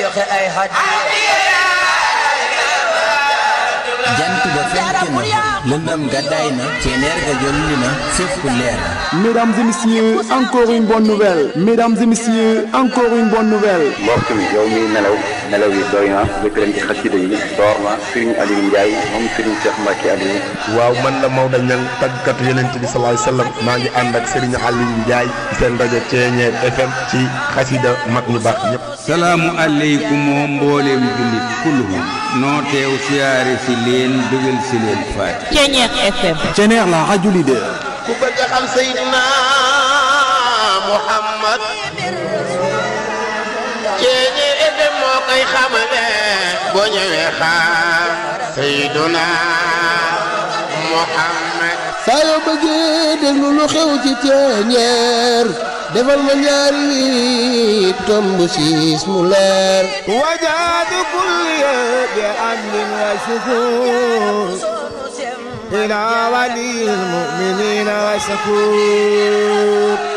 joxe ay hadiya jant ba fenk na lëndëm gàddaay na ceneer ga jolli na fépp leer Mesdames et messieurs, encore une bonne nouvelle. Mesdames et messieurs, encore une bonne nouvelle. mbokk mi yow mi nelaw nelaw yi doy na jëkk leen ci xasida yi door na Serigne Aliou Ndiaye moom Serigne Cheikh Mbacke Aliou waaw man la Maodo Niang tàggatu yonent bi sallallahu alayhi wasallam maa ngi ànd ak Serigne Aliou Ndiaye seen rajo Ceeñeer FM ci xasida mag ñu baax ñëpp salaamu aleykum oo mbooleem jullit kulluhum noo teew siyaare si leen bëggal si leen faati Ceeñeer FM Ceneer la radio leader. ku bëgg a xam Seydina Muhammad Ceeñeer FM moo koy xamale boo ñëwee xam Seydina Muhammad saa yoo bëggee déglu lu xew ci ceeñeer defal ma ñaari tomb siis mu leer وجاد كل بأمن وشكور إلى ولي المؤمنين وشكور